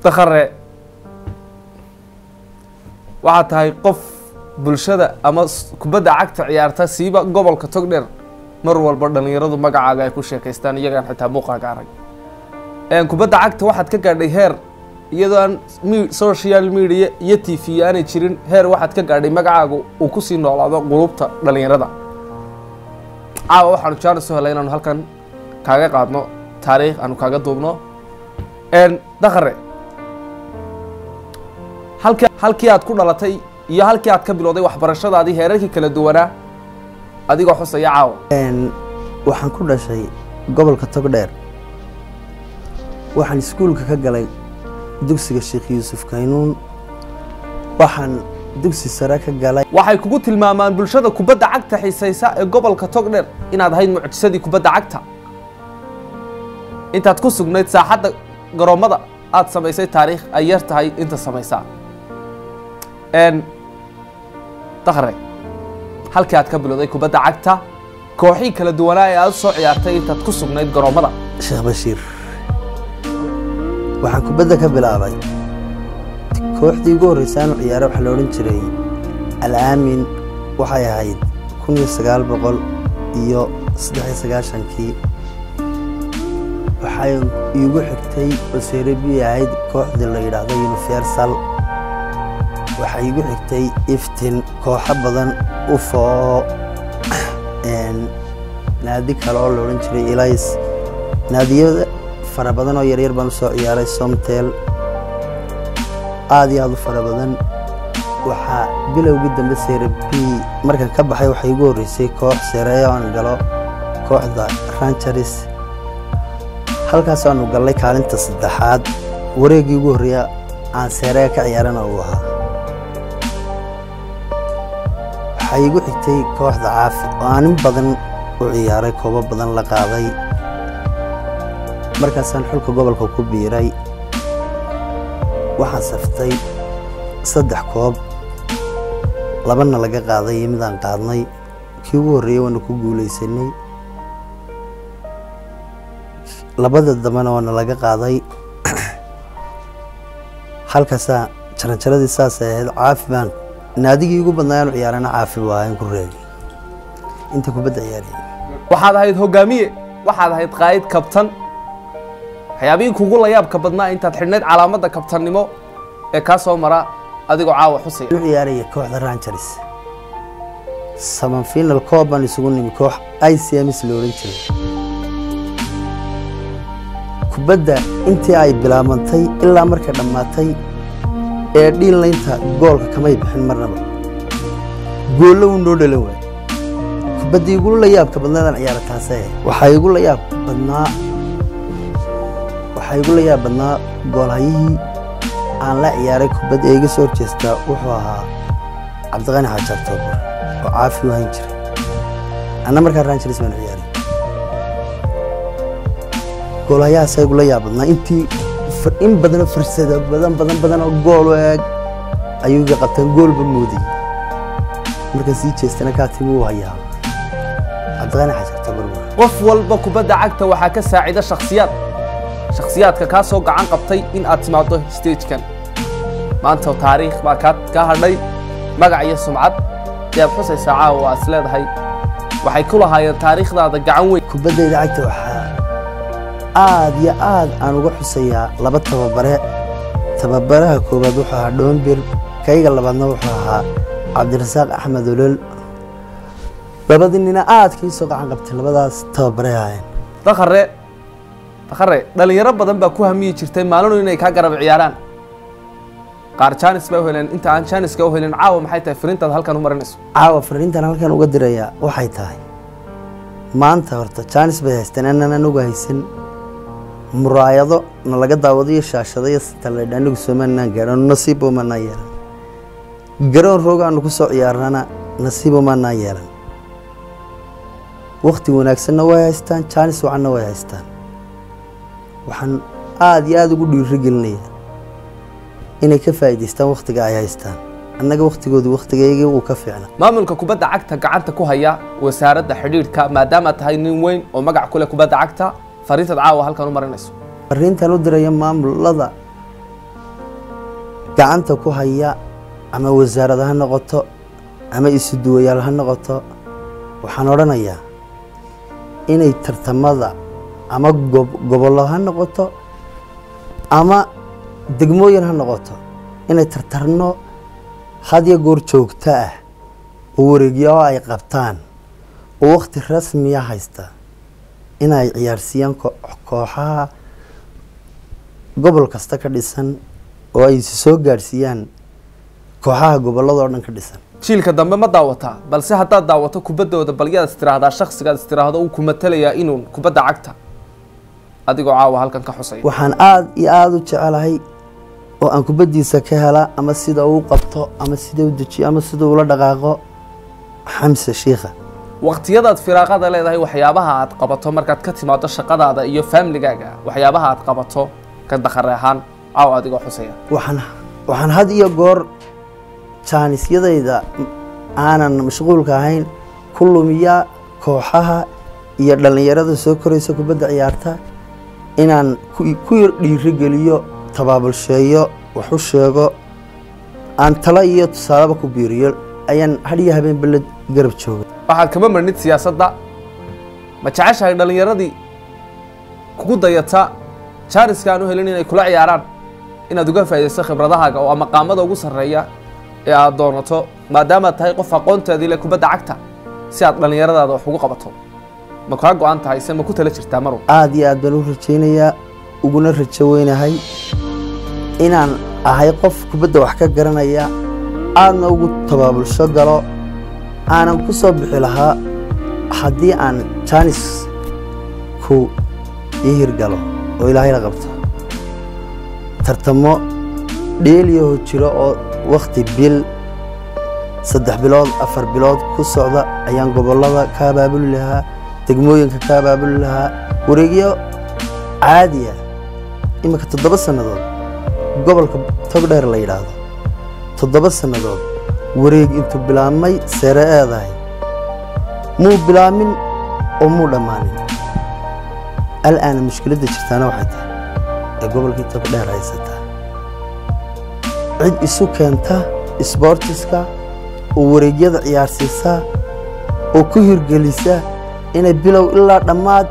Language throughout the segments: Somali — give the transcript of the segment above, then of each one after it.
dakhare waxaad tahay qof bulshada ama s- kubadda cagta ciyaarta siiba gobolka togdheer mar walba dhallinyaradu magacaaga ay ku sheekaystaan iyagaan xitaa muuqaaga arag Een, kubadda cagta waxaad ka gaadhay heer iyadoo aan mi- social media iyo t v aanay jirin heer waxaad ka gaadhay magacaagu uu kusii noolaado qulubta dhallinyarada caawa waxaanu jaanis u helay inaanu halkan kaaga qaadno taariikh aanu kaaga duubno Een, dakhare halkii halkii aad ku dhalatay iyo halkii aad ka bilowday waxbarashadaadii heerarkii kala duwanaa adigoo xusaya caawa Een, waxaan ku dhashay gobolka togdheer waxaan iskuulka ka galay dugsiga sheekh yuusuf kaynuun waxaan dugsi sare ka galay waxay kugu tilmaamaan bulshada kubadda cagta xiisaysa ee gobolka togdheer inaad ahayd mucjisadii kubadda cagta intaad ku sugnayd saaxadda garoommada aad samaysay taariikh ay yar tahay inta samaysaa n dakhre halkii aad ka bilowday kubadda cagta kooxii kala duwanaa ee aad u soo ciyaartay intaad ku sugnayd garoommada sheekh bashiir waxaan kubadda ka bilaabay kooxdii ugu horreysay aanu ciyaaro waxaa la odhan jiray alaamin waxay ahayd kun iyo sagaal boqol iyo saddex iyo sagaashankii waxay iigu xigtay baserebi ahayd kooxdii la yidhaahdo universal waxay iigu xigtay iftin kooxo badan ufoo een, naadi kale oo la odhan jiray elis naadiyada fara badan oo yaryar baan u soo ciyaaray somtel aad iyo aad u fara badan waxaa bilowgii dambe sere b markan ka baxay waxay igu horreysay koox sereeyo aan galo kooxda rangeres halkaas aanu gallay kaalinta saddexaad wareeggii ugu horreeya aan seereya ka ciyaarana uu ahaa waxaa igu xigtay kooxda caafi oo aan in badan u ciyaaray koobo badan la qaaday markaasaan xulka gobolka ku biiray waxaan saftay saddex koob labana laga qaaday iyo midaan qaadnay kii ugu horreeyey waana ku guulaysanay labada dambena waana laga qaaday halkaasaa jaranjaradii saasay ahayd caafi baan naadigii ugu badnaa aanu ciyaarana caafi buu ahaa in ku reegay inta kubadda ciyaarayay waxaad ahayd hogaamiye waxaad ahayd qaa'id kabtan waxyaabihii kugu layaabka badnaa intaad xidhnayd calaamadda kabtannimo ee kaa soo mara adigoo caawa xusaya u ciyaaraya kooxda rangeres saman final koob baan isugu nimi koox icms la odhan jiray kubadda intii ay bilaabantay ilaa markay dhammaatay ee dhiinlaynta goolka kamay bixin marnaba goollo uu noo dhalan waay kubaddii igula layaabka badnaadaan ciyaara taasee waxaa igu layaab badnaa waxaa igu layaab badnaa goolhayihii aan la ciyaaray kubadda ee iga soo horjeestaa wuxuu ahaa cabdiqani xaaji octoobar oo caafi u hayn jiray anna markaa rangeres baan ciyaaray goolhayahaasa igula yaab badnaa intii fir- in badanoo fursado badan badan badan oo gool u eeg ayuu iga qabtaan goolba moodayay markaan sii jeestana kaa timi uu hayaa cabdiqani xaaji octoobar buu ahaa. qof walba kubadda cagta waxaa ka saacida shakhsiyaad shakhsiyaadka kaa soo gacan qabtay in aad timaado stagekan maanta taariikh baa kaa kaa hadhay magac iyo sumcad ayaad xusaysaa caawa waa is leedahay waxay ku lahaayeen taariikhdaada gacan weyn kubaddayda cagta waxaa aad iyo aad aan uga xusayaa laba tababare tababaraha koowaad wuxuu ahaa dhoombir kayga labaadna wuxuu ahaa cabdirasaaq axmed olol labadii nina aad kii soo gacan qabtay labadaas tababare ahaayeen dakhare dakhare dhalinyaro badan baa ku hamiyi jirtay maalinu inay kaa garab ciyaaraan qaar jaanis baa u heleen inta aan jaaniska u helin caawa maxay tahay firintaad halkan u marinayso caawa fariintan halkan uga dirayaa waxay tahay maanta horta jaanis bay haysteen anaan anagu haysan muraayado na laga daawado iyo shaashado iyo sitaleedh anigu soomaanaan gaadhan nasiib umanaa yeelan garoon roog aanu ku soo ciyaarnana nasiib umanaa yeelan wakti wanaagsanna way haystaan jaanis wacanna way haystaan waxaan aad iyo aad ugu dhiirigelinayaa inay ka faa'iidaystaan wakhtiga ay haystaan annaga wakhtigoodu wakhtigaygii wuu ka fiicna maamulka kubadda cagta gacanta ku haya wasaaradda xidhiidhka maadaama tahay nin weyn oo magac ku leh kubadda cagta fariintaad caawa halkan u marinayso fariintan u diraya maamulada gacanta ku haya ama wasaarad ha noqoto ama isuduwayaal ha noqoto waxaan odhanayaa inay tartamada ama gobollo ha noqoto ama degmooyin ha noqoto inay tartarno hadya goor joogto ah oo wareegyo ay qabtaan oo wakhti rasmiya haysta inay ciyaarsiiyaan kooxaha gobol kasta ka dhisan oo ay soo gaadhsiiyaan kooxaha gobolladoo dhan ka dhisan jiilka dambe ma daawataa balse haddaad daawato kubaddooda bal yaad istiraahdaa shaksigaad istiraahdo uu ku matalayaa inuu kubadda cagta adigoo caawa halkan ka xusaya waxaan aada iyo aada u jecelahay oo aan kubaddiisa ka hela ama sida uu qabto ama sida u dejiyo ama sida ula dhaqaaqo xamse shiikha waqtiyadaad firaaqada leedahay waxyaabaha aad qabato markaad ka timaado shaqadaada iyo faamiligaaga waxyaabaha aad qabato ka dakhare ahaan caawa adigoo xusaya waxaan waxaan had iyo goor jaanisyadayda aanan mashquulka ahayn ku lumiyaa kooxaha iyo dhallinyarada soo koraysa kubadda ciyaarta inaan ku yar dhiirigeliyo tabaabulsheeyo wax u sheego aan talo iyo tusaalaba ku biiriyo ayaan hadhiyo habeenba la garab jooga waxaad kama marnid siyaasadda ma jeceshahay dhallinyaradii kugu dayata jaariska aan u helin inay kula ciyaaraan inaad uga faaidaysto khibradahaaga oo maqaamada ugu sarreeya ee aad doonato maadaamaad tahay qof aqoonteedii le kubadda cagta si aad dhallinyaradaada wax ugu qabato ma kaa go-an tahay se ma ku tala jirtaa maru aada iyo aad baan u rajaynayaa uguna rajo weynahay inaan ahay qof kubadda wax ka garanaya aadna ugu tabaabulsho galo aanan ku soo bixi lahaa haddii aan jaanis ku ii hirgalo oo ilaahay la qabto tartamo dheeliyaho jiro oo wakhti bil saddex bilood afar bilood ku socda ayaan gobollada ka abaabuli lahaa degmooyinka ka abaabuli lahaa wareegyo caadiya iminka toddoba sannadood gobolka togdheer la yidhaahdo toddoba sannadood wareeg intuu bilaabmay seere eedahay muu bilaamin oo muu dhammaanin al'aana mushkiladda jirtaana waxay tahay ee gobolkii togdheer haysataa cid isu keenta isboortiska oo wareegyada ciyaarsiisa oo ku hirgelisa inay bilow ilaa dhammaad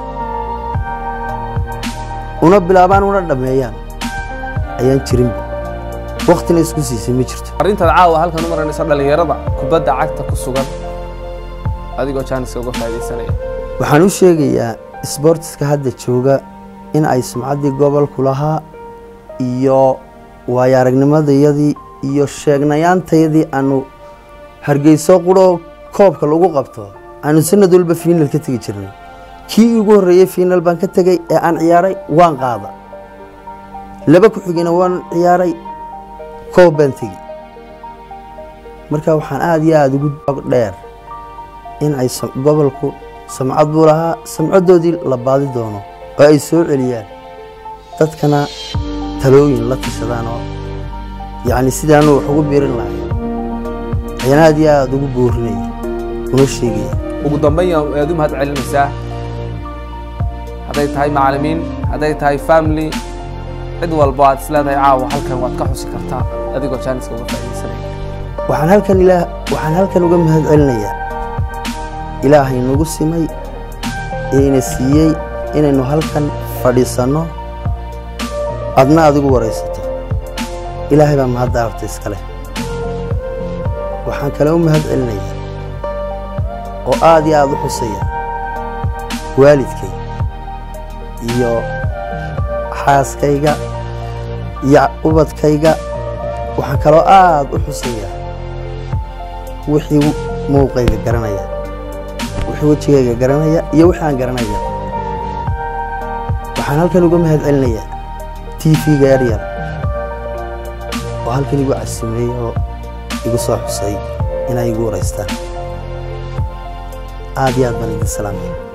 una bilaabaan una dhammeeyaan ayaan jirinba waktina isku siisay ma jirto arrintaad caawa halkan u maranayso dhallinyarada kubadda cagta ku sugan adigoo jaaniska uga faaidaysanaya waxaan u sheegayaa isboortiska hadda jooga in ay sumcaddii gobolku lahaa iyo waayo aragnimadayadii iyo sheegnayaantayadii aanu hargeyso quroo koobka lagu qabto aanu sanad walba fiinal ka tegi jirnay kii ugu horreeyey fiinal baan ka tegey ee aan ciyaaray waan qaada laba ku xigina waan ciyaaray koob baan tegi marka waxaan aada iyo aada ugu dheer in ay gobolku samcad buu lahaa samcaddoodii la baadi doono oo ay soo celiyaan dadkana talooyin la tashadaan oo yacni sidaanu wax ugu biirin lahay ayaan aada iyo aada ugu boorinaya una sheegaya ugu dambayn aad u mahad celinaysaa hadday tahay macallimiin hadday tahay family cid walbo aad isleedahay caawa halkan waad ka xusi kartaa adigoo jaaniska uga faaidaysanaya waxaan halkan ilaa waxaan halkan uga mahad celinayaa ilaahay nagu simay ee ina siiyey inaynu halkan fadhiisanno adna adigu waraysato ilaahay baa mahadda abta iska leh waxaan kale u mahad celinayaa oo aada iyo aada u xusaya waalidkay iyo xaaskayga iyo ubadkayga waxaan kaloo aada u xusayaa wixii muuqayga garanaya wixii wejigayga garanaya iyo wixii aan garanaya waxaan halkan uga mahad celinayaa t v-ga yaryar oo halkan igu casimeeyey oo igu soo xusay inay igu waraystaan aada iyo aad baan idin salaamaya